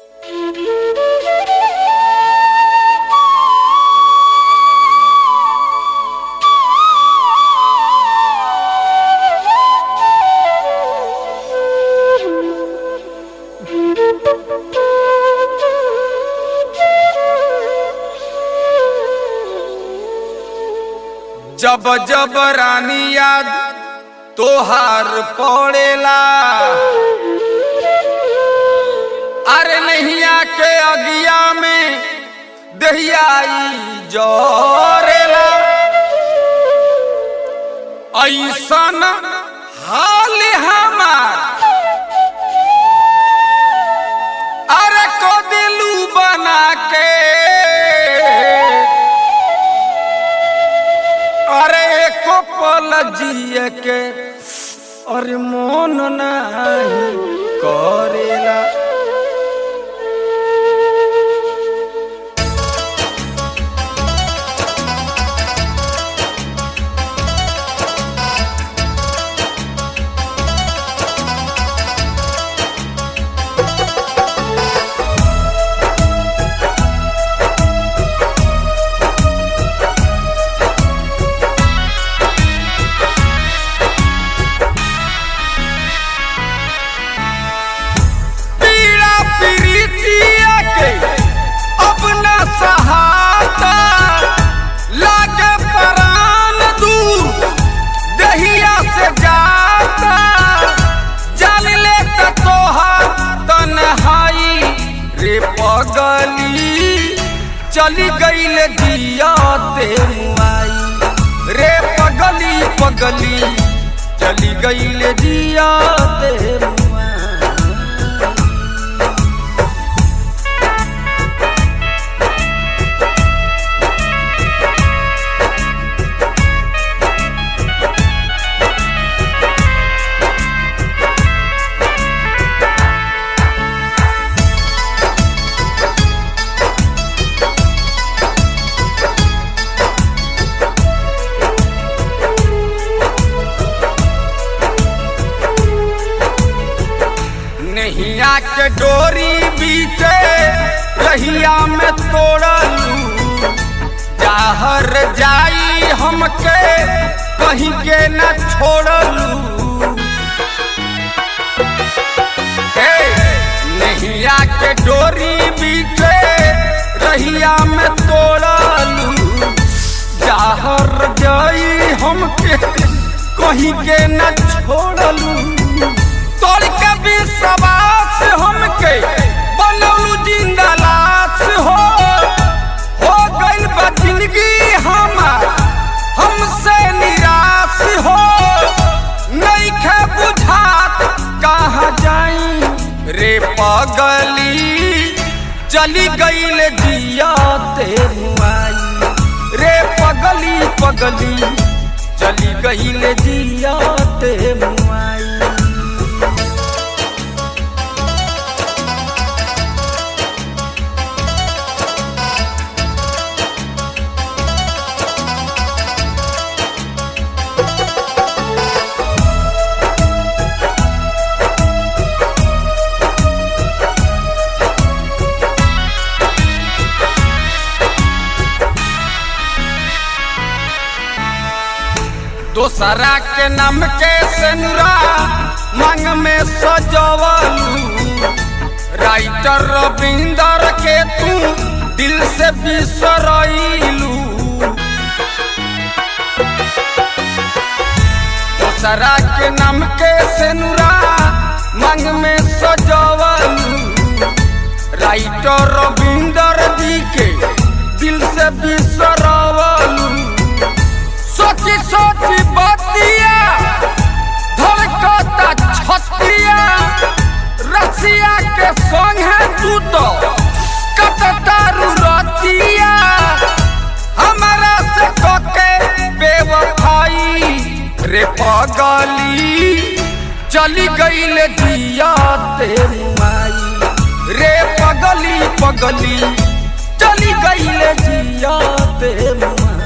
जब जब रानी याद तोहार पड़ेला अरे नैया के अगिया में दहियाई जरेला ऐसन हाल हमार अरे को दिलू बना के अरे एको पल जिए के अरे मन नहीं करेला पीड़ा पीड़ितिया के अपना सहाता लागे परान दूर दहिया से जाता जान ले त तोहार तन्हाई रे पगली चली गईल दिया ते मुआई रे पगली पगली चली गईल दिया ते मुआई नैया के डोरी बीचे रहिया में तोड़लू जाहर जाई हमके कहीं के न छोड़लू हे, नैया के डोरी बीचे रहिया में तोड़लू जाहर जाई हमके कहीं के न छोड़लू तोड़ के विश्वास हमके बनौलू जिंदा लाश हो हो गइल बा जिंदगी हमार हमसे निराश हो नइखे बुझात कहाँ जाई रे पगली चली गइल जिया ते मुआई रे पगली पगली चली गइल जिया ते मुआई दोसरा के नाम के सेनुरा मांग में सजवलू राइटर रविंदर के तू दिल से बिसरैलू दोसरा के नाम के सेनुरा मांग में सजवलू राइटर रविंदर जी के दिल से बिसरवलू सोची सोची बतिया धड़कता छतिया रसिया के संग है तू तो कटता रुरतिया हमारा से कोके बेवफाई रे पगली चली गईल जिया ते माई रे पगली पगली चली गईल जिया ते माई